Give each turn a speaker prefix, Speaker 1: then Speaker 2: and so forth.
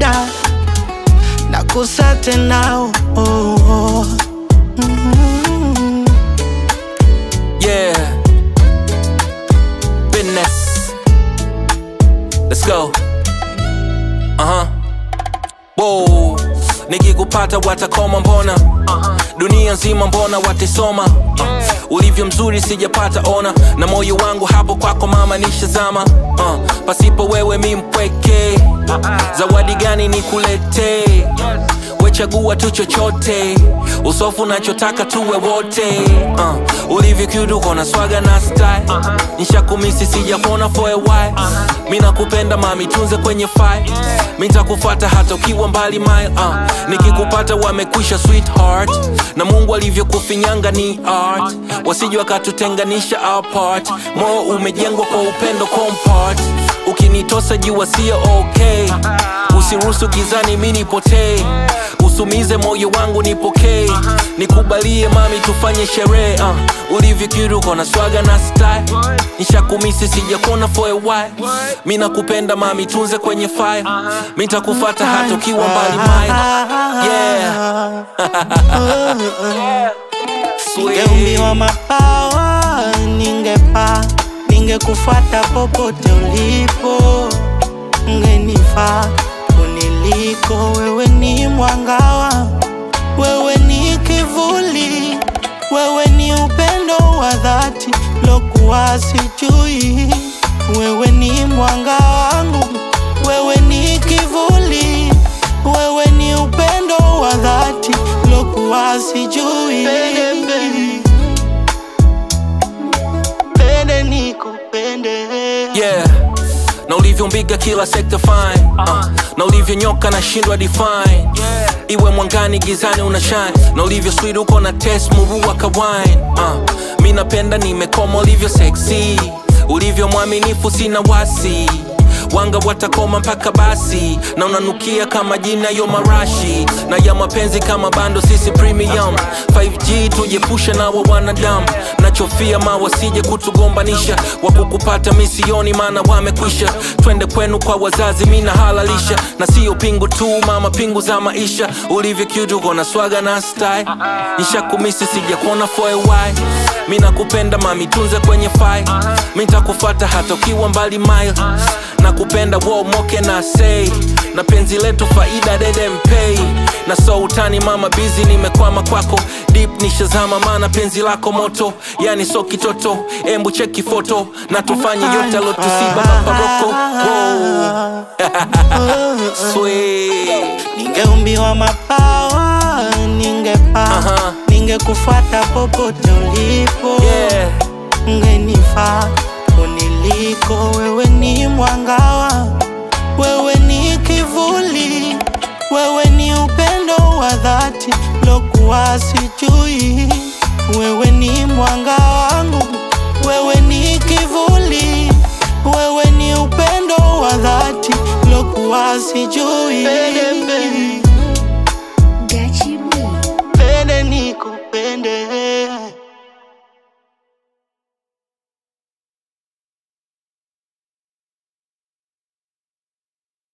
Speaker 1: shida nakosa tena oh, oh. Mm.
Speaker 2: Yeah. Business. Let's go. Uh huh. Whoa. Nikikupata watakoma mbona dunia nzima mbona watisoma uh, ulivyo mzuri sijapata ona na moyo wangu hapo kwako mama nishazama uh, pasipo wewe mi mpweke zawadi gani nikuletee wechagua tu chochote usofu nachotaka tuwe wote uh, ulivyo cute uko na swaga na style nishakumisi sijakuona for a while mi nakupenda mami tunze kwenye file mi ntakufata hata ukiwa mbali mile uh, nikikupata wamekwisha sweetheart na mungu alivyokufinyanga ni art wasije wakatutenganisha apart moyo umejengwa kwa upendo compart ukinitosa jua sio okay usiruhusu gizani mi nipotee usumize moyo wangu nipokee nikubalie mami tufanye sherehe uh, ulivyokiruko na swaga na style nishakumisi sijakuona for a while mi nakupenda mami tunze kwenye fire mi ntakufata hata ukiwa mbali mile yeah. Sweet.
Speaker 1: Ningeumbiwa mabawa, ningepaa, ningekufuata popote ulipo, ungenifaa kuniliko. Wewe ni mwangawa, wewe ni kivuli, wewe ni upendo wa dhati lokuwa sijui. Wewe ni mwanga wangu, wewe ni kivuli, wewe ni upendo wa dhati lokuwa sijui. Pende nikupende
Speaker 2: yeah na ulivyombiga kila sekta fine uh, na ulivyonyoka na shindwa define iwe mwangani gizani una shine na ulivyo sweet uko na test murua ka wine uh, mi napenda nimekoma ulivyo sexy ulivyo mwaminifu sina wasi wanga watakoma mpaka basi na unanukia kama jina yo marashi na ya mapenzi kama bando sisi premium 5g tujepushe nawa wanadamu nachofia ma wasije kutugombanisha wakukupata misioni maana wamekwisha twende kwenu kwa wazazi mina halalisha na sio pingu tu mama pingu za maisha ulivyo cute uko na swaga na style nishakumisi sijakuona for a while mi nakupenda mami tunze kwenye file mi ntakufata hata ukiwa mbali mile nakupenda wo moke na say na penzi letu faida dede mpei na so utani mama bizi nimekwama kwako deep nishazama maana penzi lako moto yani so kitoto embu cheki foto na tufanye yote alotusiba maparoko Sweet.
Speaker 1: Ningeumbiwa mabawa, ningepaa,
Speaker 2: Aha.
Speaker 1: ningekufuata popote ulipo,
Speaker 2: Yeah.
Speaker 1: ungenifaa kuniliko. Wewe ni mwangawa, wewe ni kivuli, wewe ni upendo wa dhati lokuwa sijui. Wewe ni mwanga wangu, wewe ni kivuli, wewe ni upendo wa dhati lokuwa sijui.